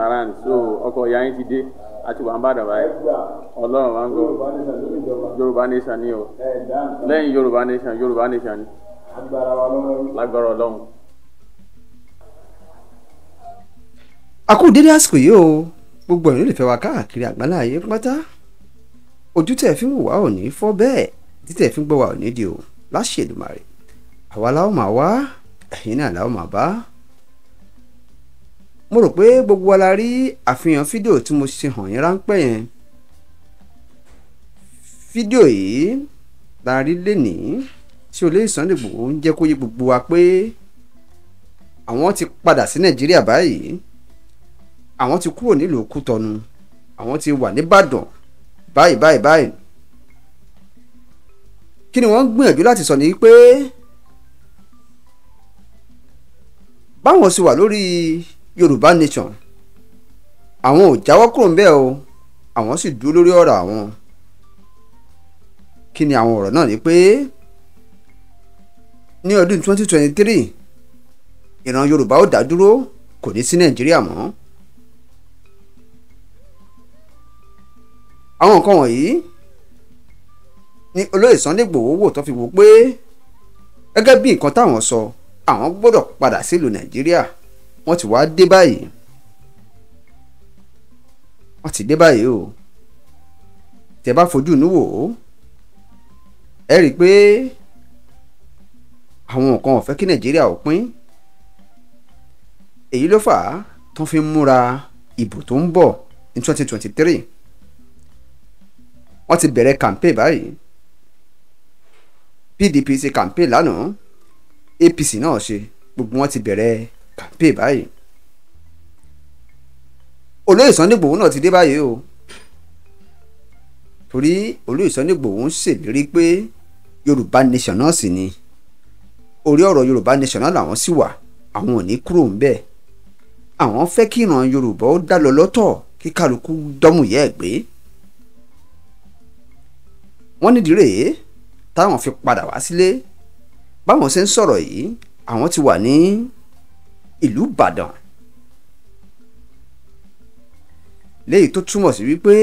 around so ọkọ ìyá yín ti dé àti wà ń bàdàn báyìí ọlọ́run máa ń gbọ́ yorùbá nation ni o lẹ́yìn yorùbá nation yorùbá nation ni lágbára ọlọ́run. a kú dédé àsìkò yìí o gbogbo ẹ̀yin lè fẹ́ wa káàkiri àgbálá ayé pátá ojú tẹ̀ fi ń wò wá ò ní fọ́ bẹ́ẹ̀ títẹ̀ fi ń gbọ́ wa ò ní di o láṣẹ Èdùmàrè àwa la ó máa wá ẹ̀yin náà la ó máa bá. mo rò pé gbogbo wa la rí àfihàn fídíò tí mo ṣe hàn yín ráńpẹ́ yẹn fídíò yìí la rí lénìí tí olóyè Sunday Igboho ń jẹ́ kó yé gbogbo wa pé àwọn ti padà sí Nàìjíríà báyìí àwọn ti kúrò nílùú Kútọ̀nù àwọn ti wà nìbàdàn báyìí báyìí báyìí kí ni wọ́n ń gbìyànjú láti sọ ní pé báwọn sì wà lórí Yorùbá Nation àwọn ò jáwọ́ kúrò ń bẹ́ẹ̀ o àwọn sì dúró lórí ọ̀rọ̀ àwọn kí ni àwọn ọ̀rọ̀ náà ni pé ní ọdún 2023 ìran Yorùbá ó dá dúró kò ní sí Nàìjíríà mọ́. àwọn nǹkan wọ̀nyí ní olóyè Sunday Igboho wò tó fi wò pé gẹ́gẹ́ bí nǹkan táwọn sọ àwọn gbọ́dọ̀ padà sílùú Nàìjíríà wọ́n ti wá dé báyìí wọ́n ti dé báyìí o tẹ́ bá fojú inú wò ó ẹ rí i pé àwọn nǹkan ò fẹ́ kí Nàìjíríà ò pín èyí ló fà á tó fi ń múra ìbò tó ń bọ̀ ní twenty twenty three wọ́n ti bẹ̀rẹ̀ campaign báyìí PDP ṣe campaign lánàá APC náà ṣe gbogbo wọn ti bẹ̀rẹ̀ campaign báyìí olóyè Sunday Igboho náà ti dé báyìí o torí olóyè Sunday Igboho ń ṣèlérí pé Yorùbá nation náà sì ni orí ọ̀rọ̀ Yorùbá nation náà làwọn sì wà àwọn ò ní kúrò ń bẹ̀ àwọn fẹ́ kí ìran Yorùbá ó dá lọ lọ́tọ̀ kí kálukú dọ́mùyẹ́ ẹ̀ gbé wọ́n nídìí rèé táwọn fi padà wá sílé báwọn ṣe ń sọ̀rọ̀ yìí àwọn ti wà ní ìlú Ìbàdàn léyìí tó túmọ̀ sí wípé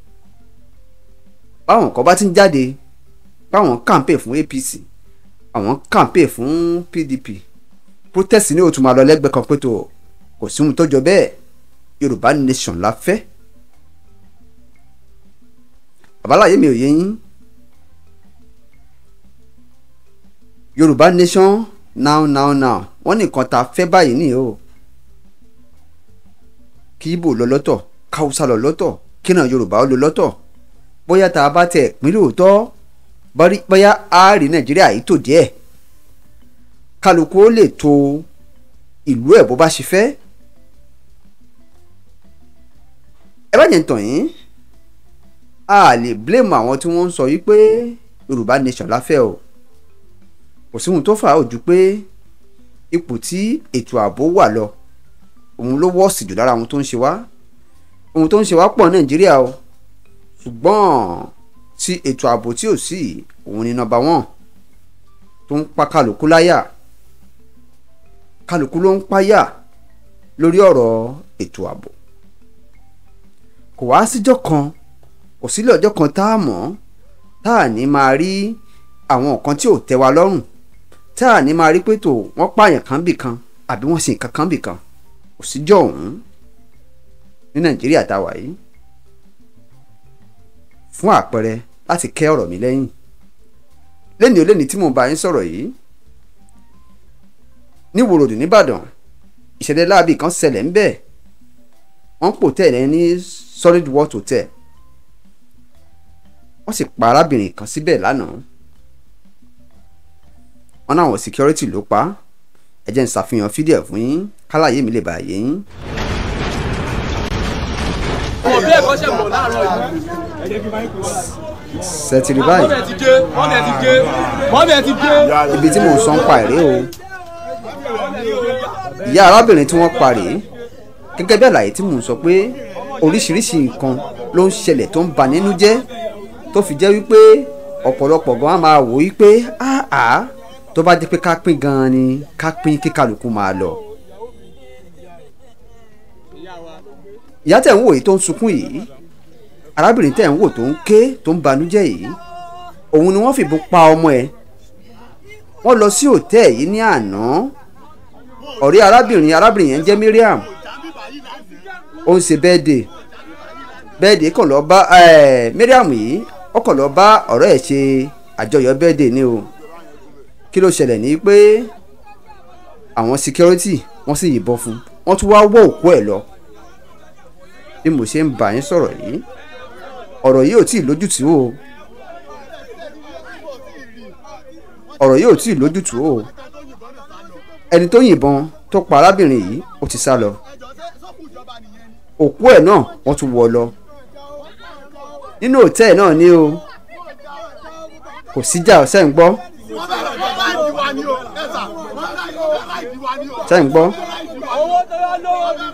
báwọn kan bá ti ń jáde báwọn kàǹpè fún APC àwọn kàǹpè fún PDP protest ní òtún máa lọ lẹ́gbẹ̀ẹ́ kan pé tó kò sí ohun tó jọ bẹ́ẹ̀ Yorùbá nation la fẹ́ àbáláyé mi ò yé yín yorùbá nation now now now wọ́n ní nǹkan tá a fẹ́ báyìí ni o kí ibo lọ lọ́tọ̀ káwùsà lọ lọ́tọ̀ kí náà yorùbá ó lọ lọ́tọ̀ bóyá tá a bá tẹ̀ pín lóòótọ́ bóyá a rí nàìjíríà yìí tò díẹ̀ kálukú ó lè tò ìlú ẹ̀ bó bá ṣe fẹ́ ẹ bá jẹ́ ń tàn yín a lè blame àwọn tí wọ́n ń sọ yìí pé yorùbá nation la fẹ́ o kò sí ohun tó fà á ò ju pé ipò tí ètò ààbò wà lọ òun ló wọ́ọ̀sì jù lára ohun tó ń ṣe wá ohun tó ń ṣe wá pọ̀ nàìjíríà o ṣùgbọ́n tí ètò ààbò tí ò sí òun ni nọ́mbà wọ́n tó ń pa kálukú láyà kálukú ló ń páyà lórí ọ̀rọ̀ ètò ààbò kò wá síjọ́ kan kò sílẹ̀ ọjọ́ kan tá a mọ̀ tá a ní máa rí àwọn nǹkan tí ò tẹ́ wa lọ́rùn tá a ní máa rí pé tó wọ́n pààyàn kan bì kan àbí wọ́n sì nǹkan kan bì kan kò síjọ́ ọ̀hún ní nàìjíríà tá a wà yìí fún àpẹẹrẹ láti kẹ́ ọ̀rọ̀ mi lẹ́yìn lẹ́ni ò lẹ́ni tí mò ń bá yín sọ̀rọ̀ yìí ní wòròdù nìbàdàn ìṣẹ̀lẹ̀ láabi kan ṣẹlẹ̀ ń bẹ̀ wọ́n pò tẹ̀lé ní solid world hotel wọ́n sì pa arábìnrin kan síbẹ̀ lánàá wọ́n náà wọ́n security ló pa ẹ jẹ́ n ṣàfihàn fídíò fún yín kálàyé mi lè bá yé yín. ọmọ bí ẹ̀kọ́ ṣe mọ̀ láàárọ̀ yìí. sẹ́tìrì báyìí mọ́mí ẹ̀ ti gé mọ́mí ẹ̀ ti gé mọ́mí ẹ̀ ti gé. ibi tí mò ń sọ ń pa èrè o ìyá arábìnrin tí wọ́n pa rèé gẹ́gẹ́ bí àlàyé tí mò ń sọ pé oríṣiríṣi nǹkan ló ń ṣẹlẹ̀ tó ń bà nínú jẹ́ tó fi jẹ́ wípé ọ̀pọ̀lọpọ̀ gan á máa wò wípé áà tó bá jẹ́ pé ká pín gan-an ni ká pín kí kálukú máa lọ. ìyá tẹ̀ ń wò yìí tó ń sunkún yìí arábìnrin tẹ̀ ń wò tó ń ké tó ń banújẹ́ yìí òun ni wọ́n fìbọn pa ọmọ ẹ̀ wọ́n lọ sí òtẹ́ẹ̀ yìí ní àná ọ̀rẹ́ arábìnrin arábìnrin yẹn jẹ́ Mariam ó ń ṣe bẹ́ẹ̀dẹ̀ bẹ́ẹ̀dẹ̀ kàn lọ bá Mariam yìí ó kàn lọ bá ọ̀rẹ́ ẹ̀ ṣe àjọyọ̀ bẹ́ẹ̀dẹ̀ ni o kí ló ṣẹlẹ̀ ní pé àwọn security wọ́n sì yìnbọn fún wọ́n tún wá wọ́ òkú ẹ̀ lọ bí mo ṣe ń bá yín sọ̀rọ̀ yìí ọ̀rọ̀ yìí ò tí ì lójútùú o ọ̀rọ̀ yìí ò tí ì lójútùú o ẹni tó yìnbọn tó pa arábìnrin yìí ó ti sá lọ òkú ẹ̀ náà wọ́n tún wọ́ lọ nínú òtẹ́ẹ̀ náà ni o kò síjà ọ̀sẹ̀ ń gbọ́ ṣe ń gbọ́ owó tó yá lówó mi.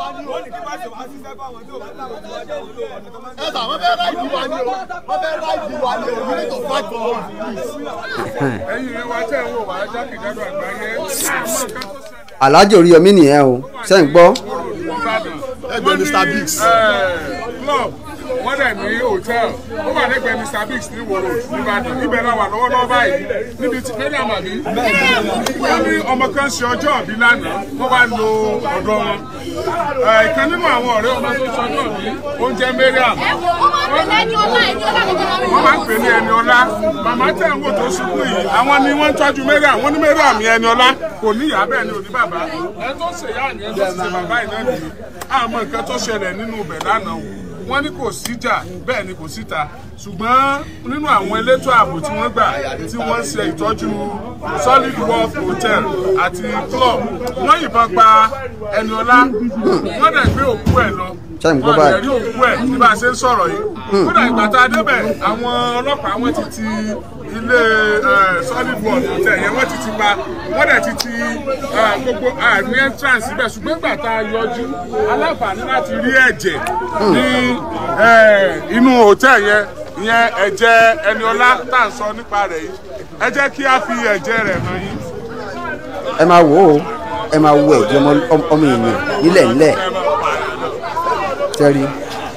ẹ̀sà wọ́n fẹ́ ráìdì wa ni o wọ́n fẹ́ ráìdì wa ni o we need to fight for our peace. ẹ̀yin ìwé wa tẹ̀ ń wò wá jákèjádò àgbáyé àmọ́ nǹkan tó ṣẹlẹ̀ alájò Oríyọmí nìyẹn o ṣe ń gbọ́ Ìbàdàn ẹgbẹ́ Mr Biggs. club wọ́n dẹ̀ ní hòtẹ́ẹ̀lì ó wà lẹ́gbẹ̀ẹ́ Mr Biggs ní wòrò Ìbàdàn ibẹ̀ la wà lọ́wọ́lọ́wọ́ báyìí níbi tí mẹ́rin àmàbí wọ́n ní ọmọ kan ṣe ọjọ́ ìbí lánàá wọ́n wá lo ọ̀dọ̀ wọn Eh, ìkan nínú àwọn ọ̀rẹ́ ọmọ tó ṣe ọjọ́ ìbí oúnjẹ Mariam wọ́n máa ń pè ní ẹni ọlá màmá tẹ̀ ń wò tó sunkún yìí àwọn ni wọ́n ń tọ́jú Mariam wọ́n ní Mariam ní ẹni ọlá kò ní ìyá bẹ́ẹ̀ ni ò ní bàbá ẹni tó ṣe ìyá ni ẹni tó ṣe bàbá yìí náà nìyí àmọ́ nǹkan tó ṣẹlẹ̀ nínú ibẹ̀ lánàá o wọ́n ní kò síjà bẹ́ẹ̀ ni kò síta ṣùgbọ́n nínú àwọn elétò ààbò tí wọ́n gbà tí wọ́n ṣe ìtọ́jú solid worth hotel àti club wọ́n yìnbọn pa Ẹniọlá wọ́n dẹ̀ gbé òkú ẹ̀ lọ Ṣé ń gbọ́ wọ́n báyìí? dẹ̀ rí òkú ẹ̀ bí bá a ṣe ń sọ̀rọ̀ yìí kódà ìgbà tá a débẹ̀ àwọn ọlọ́pàá wọ́n ti ti ilé eh, solid worth hotel yẹn wọ́n ti ti pa wọ́n dẹ̀ ti ti eh, gbogbo àmì entrance síbẹ̀ ṣùgbọ́n ìgbà tá a yọjú aláǹfààní láti rí ẹ̀jẹ̀ ní eh, inú hotel yẹn ìyẹn ẹ̀jẹ̀ Ẹniọlá tá à ń sọ nípa rẹ̀ yìí ẹ jẹ́ kí a fi ẹ̀jẹ̀ rẹ̀ hàn yín. ẹ máa wò ó ẹ máa wo ẹ̀jẹ̀ ọmọ ọmọ èèyàn nílẹ̀ nílẹ̀ tẹ́rí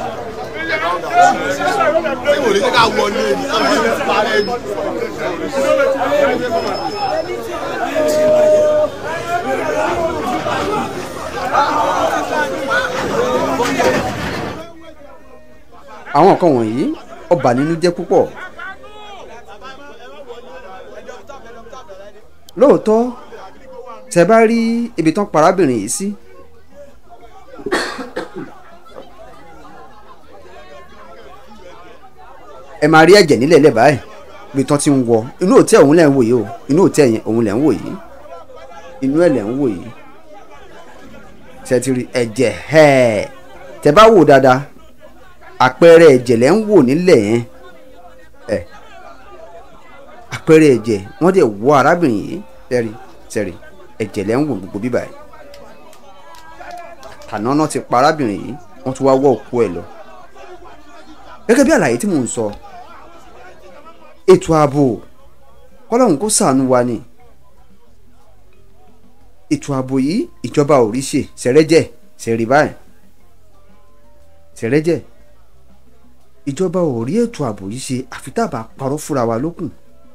ṣé wò lè jẹ́ ká wọlé ni ọmọ yìí ti parẹ́ ni. àwọn nǹkan wọ̀nyí ó bà nínú jẹ́ púpọ̀ lóòótọ́ tẹ bá rí ibi tán parábìnrin yìí sí ẹ máa rí ẹ̀jẹ̀ nílẹ̀ lẹ̀ báyìí ibi tán ti ń wọ inú òtẹ́ òun lẹ̀ ń wò yìí o inú òtẹ́ yẹn òun lẹ̀ ń wò yìí inú ẹ̀ lẹ̀ ń wò yìí tẹ ti rí ẹ̀jẹ̀ hẹ́ẹ̀ tẹ bá wò dáadáa àpẹẹrẹ ẹ̀jẹ̀ lẹ́ ń wò nílẹ̀ yẹn ẹ̀ àpẹẹrẹ ẹ̀jẹ̀ wọ́n dẹ̀ wọ arábìnrin yìí sẹ́rí sẹ́rí ẹ̀jẹ̀ lẹ́ ń wò gbogbo bíbá yìí tàná náà ti pa arábìnrin yìí wọ́n tún wá wọ́ òkú ẹ̀ lọ gẹ́gẹ́ bí àlàyé tí mò ń sọ ètò ààbò kọ́lọ́hún kó ṣàánú wa ni ètò ààbò yìí ìjọba ò rí ṣe ṣẹ̀rẹ́jẹ̀ ṣẹ̀rí báyìí ṣẹ̀rẹ́jẹ̀ ìjọba ò rí ètò ààbò yìí ṣe àfi tá a bá parọ́ fúnra wa lókun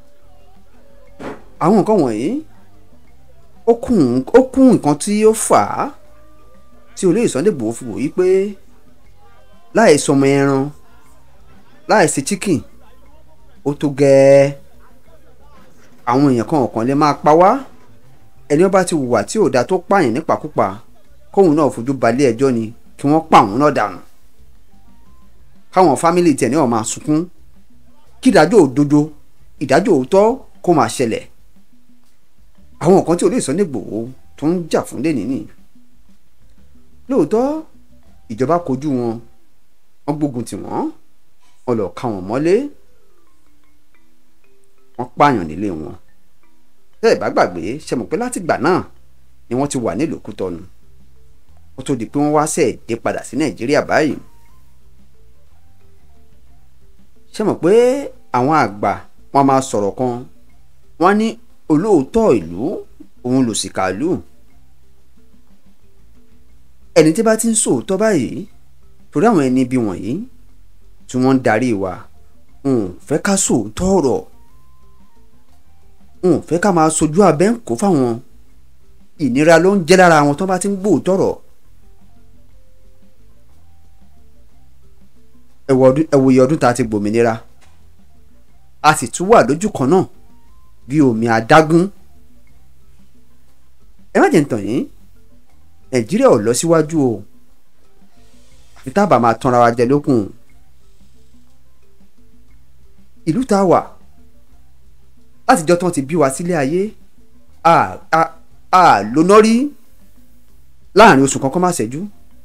àwọn nǹkan wọ̀nyí ó kún ó kún nǹkan tí ó fà á tí olóyè Sunday Igboho fi wò yí pé láì sọmọ ẹran láì ṣe chicken ó tó gẹ́ẹ́ àwọn èèyàn kan ọ̀kan lè máa pa wá ẹni ó bá ti hùwà tí ò dáa tó pààyàn nípakúpa kóun náà fojú balẹ̀ ẹjọ́ ni kí wọ́n pa òun náà dànù káwọn fámìlì tẹ̀ ní ọ̀ máa sunkún kí ìdájọ́ òdodo ìdájọ́ òótọ́ kó máa ṣẹlẹ̀ àwọn nǹkan tí olóyè Sunday Igboho tó ń jà fún lé nìyí lóòótọ́ ìjọba kojú wọn wọ́n gbógun tì wọ́n wọ́n lọ ká wọn mọ́lé wọ́n pààyàn nílé wọn tẹ́ ẹ̀ bá gbàgbé ṣe mọ̀ pé látìgbà náà ni wọ́n ti wà nílùú Kútọ́nù ó tó di pé wọ́n wá sẹ́ẹ̀ dé padà sí Nàìjíríà báyìí ṣe mọ̀ pé àwọn àgbà wọn máa sọ̀rọ̀ kan wọ́n ní olóòótọ́ ìlú òun lòṣìkà ìlú ẹni tí bá ti ń sòótọ́ báyìí torí àwọn ẹni bí wọ̀nyí tí wọ́n ń darí wa n ò fẹ́ ká sòótọ́ ọ̀rọ̀ n ò fẹ́ ká máa sojú abẹ́ ń kó fáwọn ìnira ló ń jẹ́ lára àwọn tó bá ti ń gbóòótọ́ ọ̀rọ̀ ẹ wòye ọdún tá a ti gbòmìnira a sì tún wà lójú kan náà bí omi adágún ẹ má jẹ́ ń tàn yín nàìjíríà ò lọ síwájú o àfi tá a bá máa tanra wa jẹ lókun ìlú tá a wà látijọ́ tán ti bí wa sílé ayé a a a lóná rí láàrin oṣù kan kó má ṣẹ́jú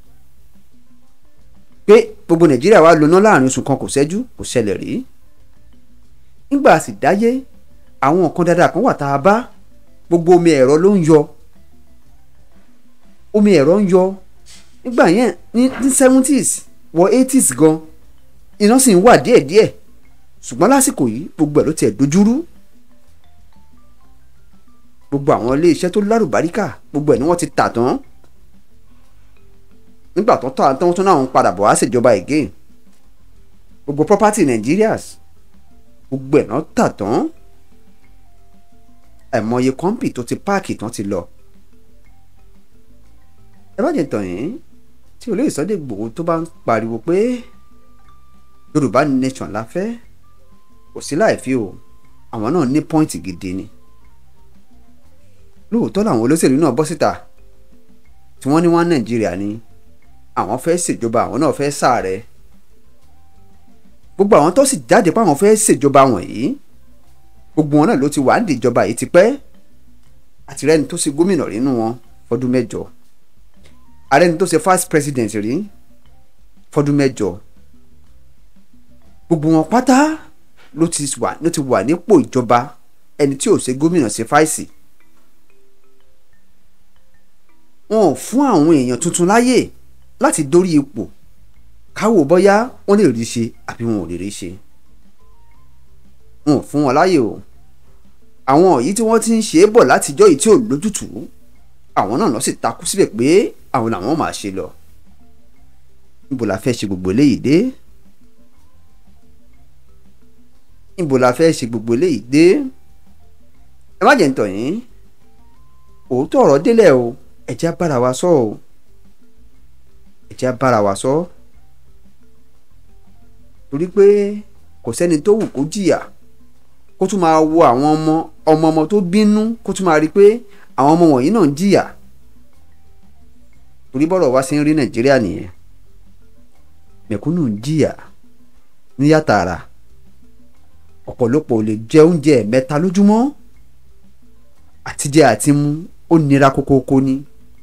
pé gbogbo nàìjíríà wa lóná láàrin oṣù kan kò ṣẹ́jú kò ṣẹlẹ̀ rí nígbà sì dáyé àwọn nǹkan dáadáa kan wà tá a bá gbogbo omi ẹ̀rọ ló ń yọ omi ẹ̀rọ ń yọ nígbà yẹn ní ní seventies wọ eighties gan iná sì ń wà díẹ̀díẹ̀ ṣùgbọ́n lásìkò yìí gbogbo ẹ̀ ló tiẹ̀ dojúrú gbogbo àwọn ilé iṣẹ́ tó lárùbáríkà gbogbo ẹ̀ ni wọ́n ti tà tán nígbà tó tà tán tó náà ń padà bọ̀ wá ṣèjọba again gbogbo property Nigerians gbogbo ẹ̀ náà tà tán àìmọye kọ́ńpì tó ti páàkì tán ti lọ ẹ má jẹ́ tàn yín tí olóyè Sunday Igboho tó bá ń pariwo pé Yorùbá nation la fẹ́ kò sí láì fi o àwọn náà ní pọ́ìntì gidi ni lóòótọ́ làwọn olóṣèlú náà bọ́ síta tí wọ́n ní wọ́n Nàìjíríà ni àwọn fẹ́ ṣèjọba àwọn náà fẹ́ ṣààrẹ gbogbo àwọn tó sì jáde pé àwọn fẹ́ ṣèjọba wọ̀nyí gbogbo wọn náà ló ti wà ní ìjọba yìí tipẹ́ àtìrẹ́ni tó ṣe gómìnà rí nínú wọn fọdún mẹ́jọ àrẹ́ni tó ṣe first president rí fọdún mẹ́jọ gbogbo wọn pátá ló ti wà ló ti wà nípò ìjọba ẹni tí ò ṣe gómìnà ṣe fáìsì wọn ò fún àwọn èèyàn tuntun láyè láti dórí ipò káwò bọ́yá wọ́n lè rí ṣe àbí wọn ò lè rí ṣe wọn ò fún wọn láyè o àwọn yìí tí wọ́n ti ń ṣe é bọ̀ látijọ́ yìí tí ò lójútùú àwọn náà lọ sì takú síbẹ̀ pé àwọn làwọn máa ṣe lọ níbo la fẹ́ ṣe gbogbo eléyìí dé níbo la fẹ́ ṣe gbogbo eléyìí dé ẹ má jẹ́ ń tọ̀ yín òótọ́ ọ̀rọ̀ délẹ̀ o ẹ jẹ́ á bára wa sọ o ẹ jẹ́ á bára wa sọ torí pé kò sẹ́ni tó wù kó jìyà kó tún máa wo àwọn ọmọ ọmọ ọmọ tó bínú kó tún máa rí i pé àwọn ọmọ wọ̀nyí náà ń jìyà torí bọ́rọ̀ wá sí ń rí nàìjíríà nìyẹn mẹ̀kúnnù ń jìyà níyà tààrà ọ̀pọ̀lọpọ̀ ò lè jẹ oúnjẹ mẹ́ta lójúmọ́ àtijẹ àti mu ó nira kókókó ni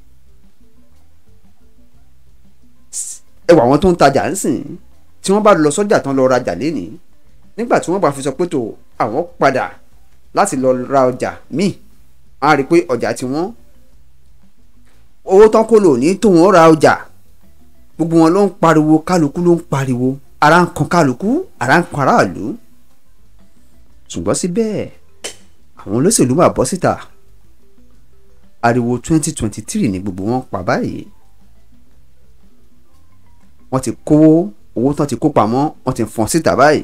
ẹwà àwọn tó ń tajà ń sìn tí wọ́n bá lọ sọ́jà tán lọ rajà lénìí nígbà tí wọ́n bá fi sọ pé tó àwọn padà láti lọ ra ọjà míì á rí i pé ọjà tí wọ́n owó tán kó lò ní tó wọ́n ra ọjà gbogbo wọn ló ń pariwo kálukú ló ń pariwo ara ń kan kálukú ara ń kan aráàlú ṣùgbọ́n síbẹ̀ àwọn olóṣèlú máa bọ́ síta ariwo twenty twenty three ni gbogbo wọn pa báyìí wọ́n ti kówó owó tán ti kó pamọ́ wọ́n ti fọ́n síta báyìí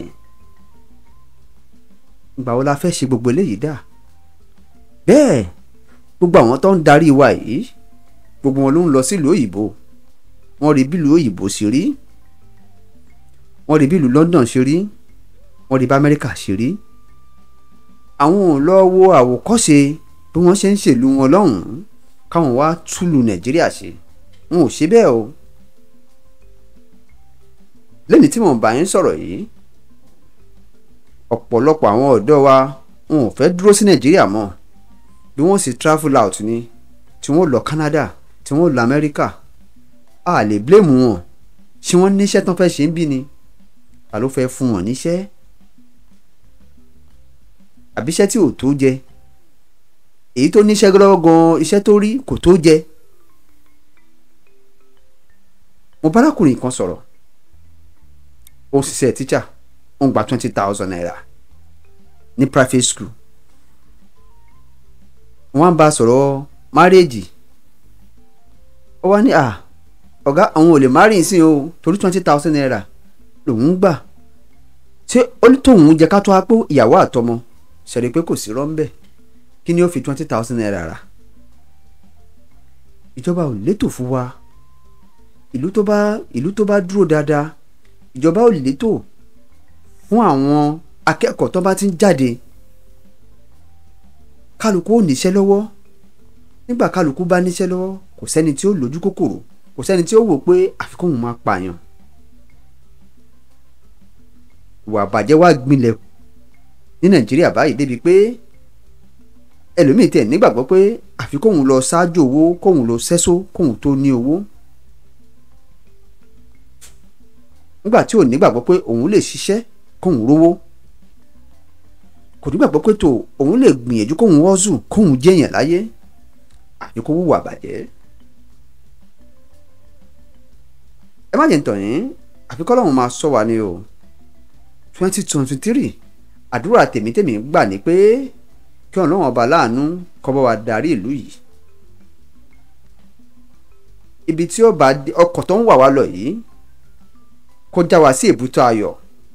ìgbà wo la fẹ́ ṣe gbogbo eléyìí dà bẹ́ẹ̀ gbogbo àwọn tó ń darí wa yìí gbogbo wọn ló ń lọ sílùú òyìnbó wọ́n rí bílùú òyìnbó ṣe rí wọ́n rí bílùú London ṣe rí wọ́n rí bá Amẹ́ríkà ṣe rí àwọn ò lọ wo àwòkọ́ṣe bí wọ́n ṣe ń ṣèlú wọn lọ́hùn-ún káwọn wá túlù Nàìjíríà ṣe wọn ò ṣe bẹ́ẹ̀ o lẹ́ni tí mò ń bá yín sọ̀rọ̀ yìí ọ̀pọ̀lọpọ̀ àwọn ọ̀dọ́ wa wọn ò fẹ́ dúró sí nàìjíríà mọ́ bí wọ́n sì travel out ni tí wọ́n lọ Canada tí wọ́n lọ Amẹ́ríkà a lè blame wọn ṣé wọ́n níṣẹ́ tán fẹ́ ṣe ń bí ni ta ló fẹ́ fún wọn níṣẹ́ àbíṣẹ́ tí ò tó jẹ èyí tó níṣẹ́ lọ́wọ́ gan iṣẹ́ tó rí kò tó jẹ mo bárakùnrin kan sọ̀rọ̀ ó ṣiṣẹ́ tíṣà ó ń gba twenty thousand naira ní private school wọ́n bá sọ̀rọ̀ márẹ́jì ó wá ní à ọ̀gá àwọn ò lè má rìn sí o torí twenty thousand naira lòún gbà ṣé ó ní tóun jẹ ká tó wá pé ìyàwó àtọmọ ṣẹ̀rí pé kò sí rọ́ńbẹ́ kí ni ó fi twenty thousand naira rà ìjọba ò létò fún wa ìlú tó bá ìlú tó bá dúró dáadáa ìjọba ò létò fún àwọn akẹ́kọ̀ọ́ tó bá ti ń jáde kálukú ò níṣẹ́ lọ́wọ́ nígbà kálukú bá níṣẹ́ lọ́wọ́ kò sẹ́ni tí ó lójú kòkòrò kò sẹ́ni tí ó wò pé àfikún òun máa pààyàn ìwà àbàjẹ́ wá gbilẹ̀ ní nàìjíríà báyìí débi pé ẹlòmíì tẹ̀ nígbàgbọ́ pé àfikún òun lọ ṣáájú owó kóun lọ sẹ́só kóun tó ní owó nígbà tí ò nígbàgbọ́ pé òun lè ṣiṣẹ́ kóun rówó kò nígbàgbọ́ pé tó òun lè gbìyànjú kóun wọ́ọ̀zù kóun jẹ́yàn láyé àfi kó wúwà bàjẹ́. ẹ má jẹ́ ń tàn yín àfi kọ́lọ́hún máa sọ wa ni o twenty twenty three àdúrà tèmítèmí gbà ní pé kí ọlọ́run ọba láàánú kó bá wa darí ìlú yìí ibi tí ó bá ọkọ̀ tó ń wà wá lọ yìí kó já wa sí èbúté ayọ̀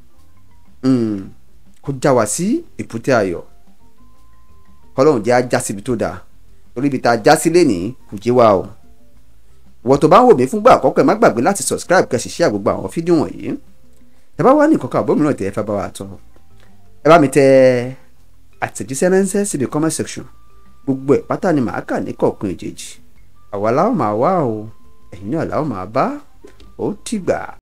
kó já wa sí èbúté ayọ̀ kọ́lọ́hún jẹ́ ajá síbi tó dáa torí ibi tá a já sí lénìí kò jẹ́ wa o ìwọ tó bá ń wò mí fúngbà àkọ́kọ́ ẹ má gbàgbé láti subscribe kẹ́ sì share gbogbo àwọn fídíò wọ̀nyí ẹ bá wà ní ìkọ̀kọ̀ àbómìíràn tẹ́ ẹ fẹ́ bá wa tọ́ ẹ bá mi tẹ àtẹ̀jíṣẹ́ ránṣẹ́ síbi comment section gbogbo ẹ̀ pátá ni màá kà ní kọ̀ọ̀kan èjèèjì àwa láwọn máa wá o ẹ̀yin náà láwọn máa bá ó tìgbà.